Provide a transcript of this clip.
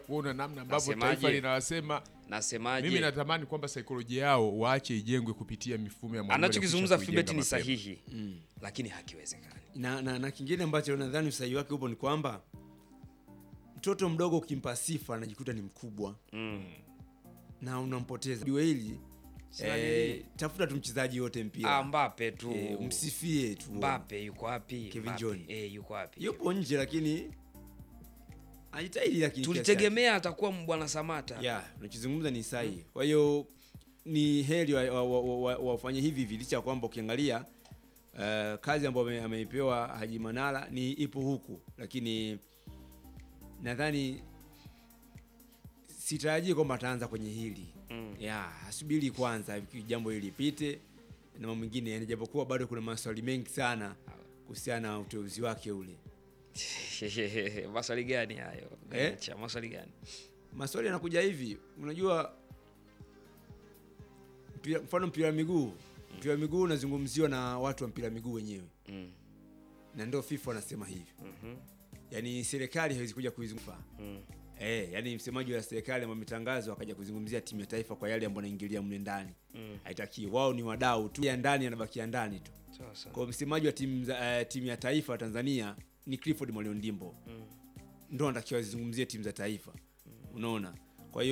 kuona namna ambavyo Nasemaje? taifa linawasema. Nasemaje? Mimi natamani kwamba saikolojia yao waache ijengwe kupitia mifumo ya mwalimu anachokizungumza aliyekwisha Philbert kuijenga ni mapema. sahihi lakini hakiwezekani. na, na, na kingine ambacho nadhani usahihi wake upo ni kwamba mtoto mdogo ukimpa sifa anajikuta ni mkubwa Mm. na unampoteza jua hili eh, tafuta tu mchezaji yote mpira Ah, Mbappe tu. eh, msifie tu Mbappe yuko wapi? Kevin Mbappe, John. Eh, yuko wapi? yupo nje lakini ajitahidi lakini kiasi Tulitegemea atakuwa Bwana Samata. chake. yeah, unachozungumza ni sahihi kwa hiyo ni heri wafanye wa, wa, wa, wa wafanye hivi hivi licha ya kwamba ukiangalia uh, kazi ambayo ame- ameipewa Haji Manara ni ipo huku lakini nadhani sitarajii kwamba ataanza kwenye hili Mm. yeah, asubiri kwanza jambo hili lipite na mambo mengine yaani, japokuwa bado kuna maswali mengi sana kuhusiana na uteuzi wake ule Maswali gani hayo? Eh? Gacha, maswali gani? maswali yanakuja hivi unajua mpira, mfano mpira wa miguu mpira wa miguu unazungumziwa na watu wa mpira wa miguu wenyewe Mm. na ndio FIFA wanasema hivyo Mhm. yaani serikali haiwezi kuja kuizungumza Mm. Eh, yani msemaji wa serikali ambaye ametangazwa akaja kuzungumzia timu ya taifa kwa yale ambayo anaingilia mle ndani Mm. haitaki wao ni wadau tu ya ndani anabakia ndani tu Sawa sawa. kwa msemaji wa timu za- eh, timu ya taifa ya Tanzania ni Clifford Mwalimu Ndimbo Mm. ndo anatakiwa azizungumzie timu za taifa unaona